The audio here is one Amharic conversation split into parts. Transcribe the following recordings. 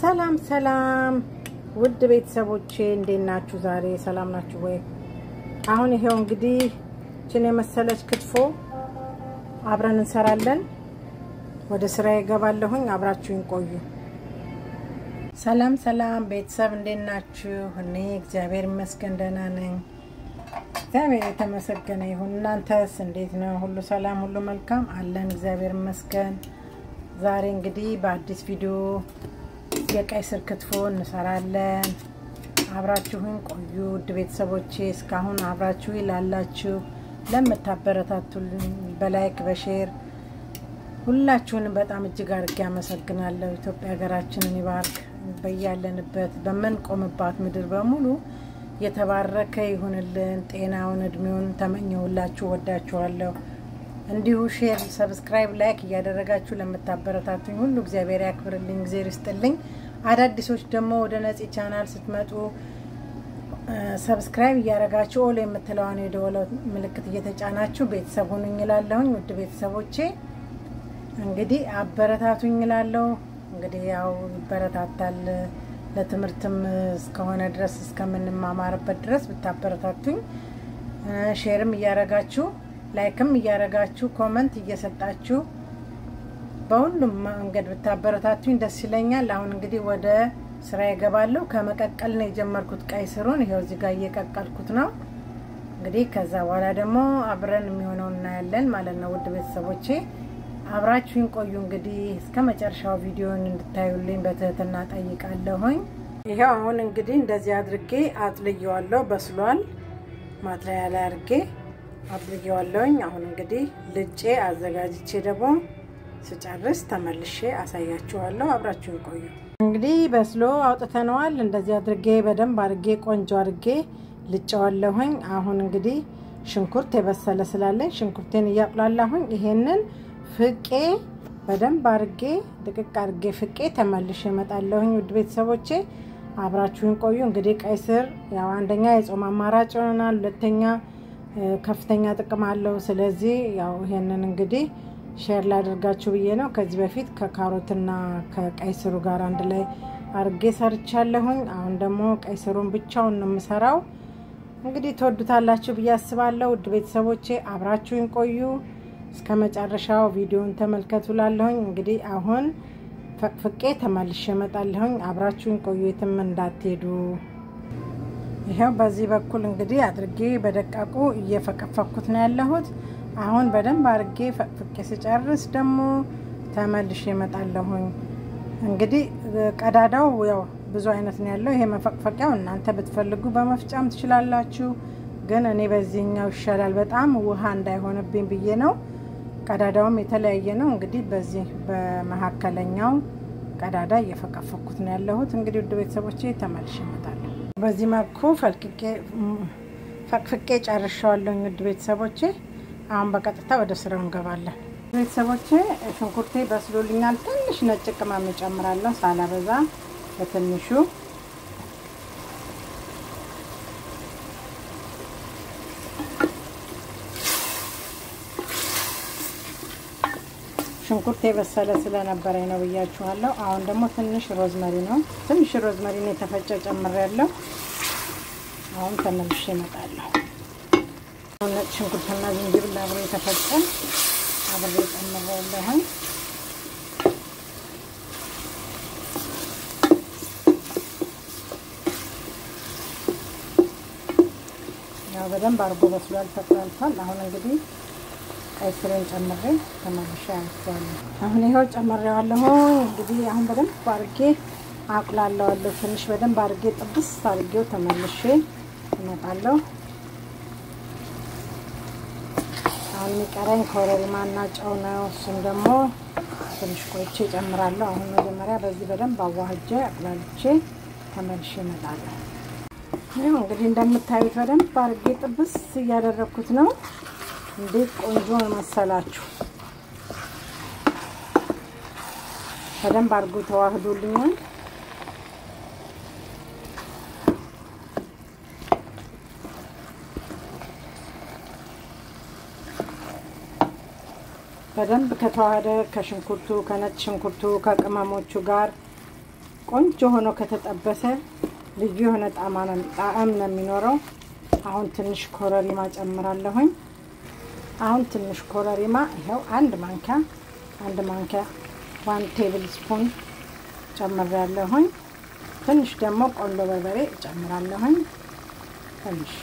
ሰላም ሰላም ውድ ቤተሰቦቼ እንዴት ናችሁ? ዛሬ ሰላም ናችሁ ወይ? አሁን ይሄው እንግዲህ ችን የመሰለች ክትፎ አብረን እንሰራለን። ወደ ስራ ይገባለሁኝ። አብራችሁኝ ቆዩ። ሰላም ሰላም ቤተሰብ እንዴት ናችሁ? እኔ እግዚአብሔር ይመስገን ደህና ነኝ። እግዚአብሔር የተመሰገነ ይሁን። እናንተስ እንዴት ነው? ሁሉ ሰላም፣ ሁሉ መልካም አለን። እግዚአብሔር ይመስገን። ዛሬ እንግዲህ በአዲስ ቪዲዮ የቀይ ስር ክትፎ እንሰራለን። አብራችሁን ቆዩ ውድ ቤተሰቦቼ። እስካሁን አብራችሁ ላላችሁ ለምታበረታቱልኝ በላይክ በሼር ሁላችሁንም በጣም እጅግ አድርጌ አመሰግናለሁ። ኢትዮጵያ ሀገራችንን ይባርክ። በያለንበት በምንቆምባት ምድር በሙሉ የተባረከ ይሁንልን። ጤናውን እድሜውን ተመኘሁላችሁ። ወዳችኋለሁ። እንዲሁ ሼር፣ ሰብስክራይብ፣ ላይክ እያደረጋችሁ ለምታበረታቱኝ ሁሉ እግዚአብሔር ያክብርልኝ፣ እግዚአብሔር ይስጥልኝ። አዳዲሶች ደግሞ ወደ ነፂ ቻናል ስትመጡ ሰብስክራይብ እያደረጋችሁ ኦል የምትለዋን የደወለ ምልክት እየተጫናችሁ ቤተሰብ ሁኑኝ እላለሁኝ። ውድ ቤተሰቦቼ እንግዲህ አበረታቱኝ እላለሁ። እንግዲህ ያው ይበረታታል ለትምህርትም እስከሆነ ድረስ እስከምንማማርበት ድረስ ብታበረታቱኝ ሼርም እያደረጋችሁ ላይክም እያደረጋችሁ ኮመንት እየሰጣችሁ በሁሉም መንገድ ብታበረታቱኝ ደስ ይለኛል። አሁን እንግዲህ ወደ ስራ ይገባለሁ። ከመቀቀል ነው የጀመርኩት ቀይ ስሩን። ይኸው እዚህ ጋር እየቀቀልኩት ነው። እንግዲህ ከዛ በኋላ ደግሞ አብረን የሚሆነውን እናያለን ማለት ነው። ውድ ቤተሰቦቼ አብራችሁኝ ቆዩ። እንግዲህ እስከ መጨረሻው ቪዲዮን እንድታዩልኝ በትህትና ጠይቃለሁኝ። ይኸው አሁን እንግዲህ እንደዚህ አድርጌ አጥልየዋለሁ። በስሏል። ማጥለያ ላይ አድርጌ አጥልየዋለሁኝ። አሁን እንግዲህ ልጬ አዘጋጅቼ ደግሞ ስጨርስ ተመልሼ አሳያችኋለሁ። አብራችሁን ቆዩ። እንግዲህ በስሎ አውጥተነዋል። እንደዚህ አድርጌ በደንብ አድርጌ ቆንጆ አድርጌ ልጨዋለሁኝ። አሁን እንግዲህ ሽንኩርት የበሰለ ስላለኝ ሽንኩርቴን እያቁላላሁኝ ይሄንን ፍቄ በደንብ አድርጌ ድቅቅ አድርጌ ፍቄ ተመልሼ እመጣለሁኝ። ውድ ቤተሰቦቼ አብራችሁን ቆዩ። እንግዲህ ቀይ ስር ያው አንደኛ የጾም አማራጭ ይሆናል፣ ሁለተኛ ከፍተኛ ጥቅም አለው። ስለዚህ ያው ይሄንን እንግዲህ ሼር ላደርጋችሁ ብዬ ነው። ከዚህ በፊት ከካሮትና ከቀይ ስሩ ጋር አንድ ላይ አርጌ ሰርቻለሁኝ። አሁን ደግሞ ቀይ ስሩን ብቻውን ነው የምሰራው። እንግዲህ ትወዱታላችሁ ብዬ አስባለሁ። ውድ ቤተሰቦቼ አብራችሁኝ ቆዩ እስከ መጨረሻው ቪዲዮን ተመልከቱ ላለሁኝ። እንግዲህ አሁን ፈቅፍቄ ተመልሼ እመጣለሁኝ። አብራችሁኝ ቆዩ፣ የትም እንዳትሄዱ። ይኸው በዚህ በኩል እንግዲህ አድርጌ በደቃቁ እየፈቀፈኩት ነው ያለሁት። አሁን በደንብ አድርጌ ፈቅፍቄ ስጨርስ ደግሞ ተመልሼ እመጣለሁኝ። እንግዲህ ቀዳዳው ያው ብዙ አይነት ነው ያለው። ይሄ መፈቅፈቂያው እናንተ ብትፈልጉ በመፍጫም ትችላላችሁ፣ ግን እኔ በዚህኛው ይሻላል። በጣም ውሃ እንዳይሆንብኝ ብዬ ነው። ቀዳዳውም የተለያየ ነው። እንግዲህ በዚህ በመካከለኛው ቀዳዳ እየፈቀፈኩት ነው ያለሁት። እንግዲህ ውድ ቤተሰቦቼ ተመልሼ እመጣለሁ። በዚህ መልኩ ፈልቅቄ ፈቅፍቄ ጨርሻዋለሁ። ውድ ቤተሰቦቼ አሁን በቀጥታ ወደ ስራው እንገባለን። ቤተሰቦቼ ሽንኩርቴ በስሎልኛል። ትንሽ ነጭ ቅመም እጨምራለሁ ሳላበዛ በትንሹ ሽንኩርት የበሰለ ስለነበረኝ ነው ብያችኋለሁ። አሁን ደግሞ ትንሽ ሮዝመሪ ነው ትንሽ ሮዝመሪ ነው የተፈጨ ጨምሬያለሁ። አሁን ተመልሼ እመጣለሁ። ነጭ ሽንኩርትና ዝንጅብል አብሮ የተፈጨ አብሬ ጨምሬያለሁ። ያው በደንብ አድርጎ በስሏል፣ ተቁላልቷል። አሁን እንግዲህ ቀይ ስሬን ጨምሬ ተመልሼ አያቸዋለሁ። አሁን ይኸው ጨምሬዋለሁ። እንግዲህ አሁን በደንብ አድርጌ አቁላለዋለሁ። ትንሽ በደንብ አድርጌ ጥብስ አድርጌው ተመልሼ እመጣለሁ። አሁን የሚቀረኝ ኮረሪማና ጨው ነው። እሱም ደግሞ ትንሽ ቆይቼ እጨምራለሁ። አሁን መጀመሪያ በዚህ በደንብ አዋህጄ አቁላልቼ ተመልሼ እመጣለሁ። ይኸው እንግዲህ እንደምታዩት በደንብ አድርጌ ጥብስ እያደረግኩት ነው። እንዴት ቆንጆ መሰላችሁ! በደንብ አድርጎ ተዋህዶልኛል። በደንብ ከተዋሃደ ከሽንኩርቱ ከነጭ ሽንኩርቱ ከቅመሞቹ ጋር ቆንጆ ሆኖ ከተጠበሰ ልዩ የሆነ ጣዕም ነው የሚኖረው። አሁን ትንሽ ኮረሪማ ጨምራለሁኝ። አሁን ትንሽ ኮረሪማ ይኸው አንድ ማንኪያ አንድ ማንኪያ ዋን ቴብል ስፑን ጨምሬያለሁኝ። ትንሽ ደግሞ ቆንጆ በርበሬ እጨምራለሁኝ። ትንሽ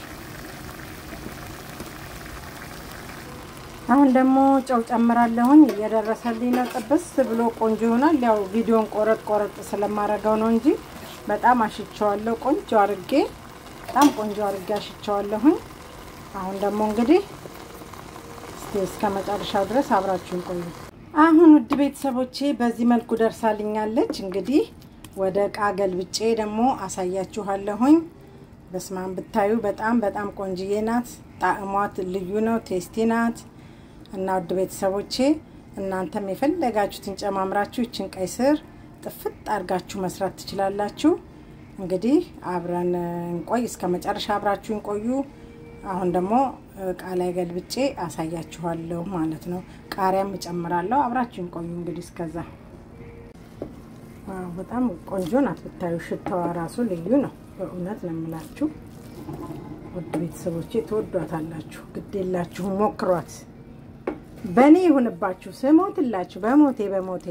አሁን ደግሞ ጨው ጨምራለሁኝ። እየደረሰልኝ ነው። ጥብስ ብሎ ቆንጆ ይሆናል። ያው ቪዲዮን ቆረጥ ቆረጥ ስለማረገው ነው እንጂ በጣም አሽቸዋለሁ። ቆንጆ አርጌ በጣም ቆንጆ አርጌ አሽቸዋለሁኝ። አሁን ደግሞ እንግዲህ እስቲ እስከ መጨረሻው ድረስ አብራችሁን ቆዩ። አሁን ውድ ቤተሰቦቼ በዚህ መልኩ ደርሳልኛለች። እንግዲህ ወደ እቃ ገልብጬ ደግሞ አሳያችኋለሁኝ። በስማን ብታዩ በጣም በጣም ቆንጅዬ ናት። ጣዕሟት ልዩ ነው። ቴስቲ ናት እና ውድ ቤተሰቦቼ እናንተም የፈለጋችሁትን ጨማምራችሁ ይችን ቀይ ስር ጥፍጥ አድርጋችሁ መስራት ትችላላችሁ። እንግዲህ አብረን እንቆይ፣ እስከ መጨረሻ አብራችሁ እንቆዩ። አሁን ደግሞ እቃ ላይ ገልብጬ አሳያችኋለሁ ማለት ነው። ቃሪያም እጨምራለሁ። አብራችሁ እንቆዩ። እንግዲህ እስከዛ በጣም ቆንጆ ናት። ብታዩ ሽታዋ ራሱ ልዩ ነው። በእውነት ነው የምላችሁ ውድ ቤተሰቦቼ ትወዷታላችሁ። ግድ የላችሁም፣ ሞክሯት። በእኔ ይሁንባችሁ፣ ስሞትላችሁ በሞቴ በሞቴ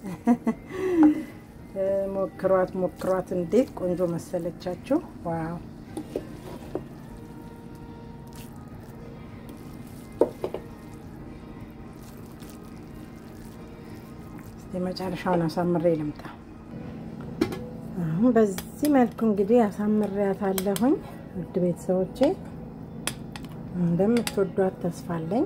ሞክሯት ሞክሯት። እንዴት ቆንጆ መሰለቻችሁ! ዋው የመጨረሻውን አሳምሬ ልምጣ። አሁን በዚህ መልኩ እንግዲህ አሳምሬያታለሁኝ። ውድ ቤተሰቦቼ እንደምትወዷት ተስፋ አለኝ።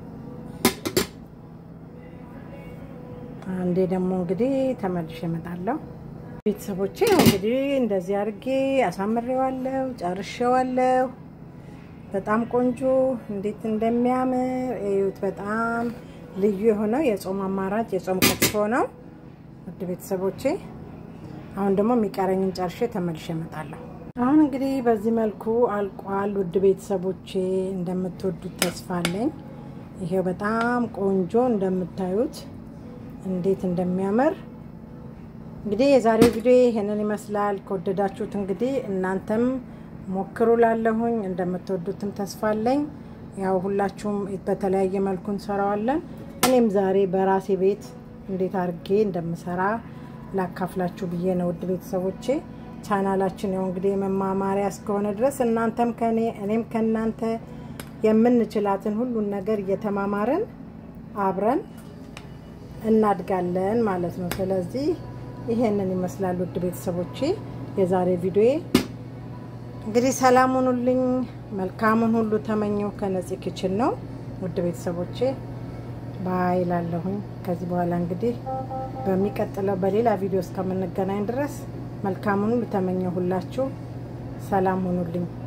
አንዴ ደግሞ እንግዲህ ተመልሼ እመጣለሁ። ቤተሰቦቼ እንግዲህ እንደዚህ አድርጌ አሳምሬዋለሁ፣ ጨርሼዋለሁ። በጣም ቆንጆ እንዴት እንደሚያምር እዩት። በጣም ልዩ የሆነው የጾም አማራጭ የጾም ክትፎ ነው። ውድ ቤተሰቦቼ አሁን ደግሞ የሚቀረኝን ጨርሼ ተመልሼ እመጣለሁ። አሁን እንግዲህ በዚህ መልኩ አልቋል። ውድ ቤተሰቦቼ እንደምትወዱት ተስፋ አለኝ። ይሄው በጣም ቆንጆ እንደምታዩት እንዴት እንደሚያምር እንግዲህ የዛሬው ቪዲዮ ይሄንን ይመስላል። ከወደዳችሁት እንግዲህ እናንተም ሞክሩ ላለሁኝ እንደምትወዱትም ተስፋ አለኝ። ያው ሁላችሁም በተለያየ መልኩ እንሰራዋለን። እኔም ዛሬ በራሴ ቤት እንዴት አድርጌ እንደምሰራ ላካፍላችሁ ብዬ ነው። ውድ ቤተሰቦቼ ቻናላችን ያው እንግዲህ የመማማሪያ እስከሆነ ድረስ እናንተም ከኔ እኔም ከእናንተ የምንችላትን ሁሉን ነገር እየተማማርን አብረን እናድጋለን ማለት ነው። ስለዚህ ይሄንን ይመስላል ውድ ቤተሰቦቼ የዛሬ ቪዲዮ። እንግዲህ ሰላም ሁኑልኝ፣ መልካሙን ሁሉ ተመኘው ከነፂ ኪችን ነው። ውድ ቤተሰቦቼ ባይ ላለሁኝ። ከዚህ በኋላ እንግዲህ በሚቀጥለው በሌላ ቪዲዮ እስከምንገናኝ ድረስ መልካሙን ሁሉ ተመኘው። ሁላችሁ ሰላም ሁኑልኝ።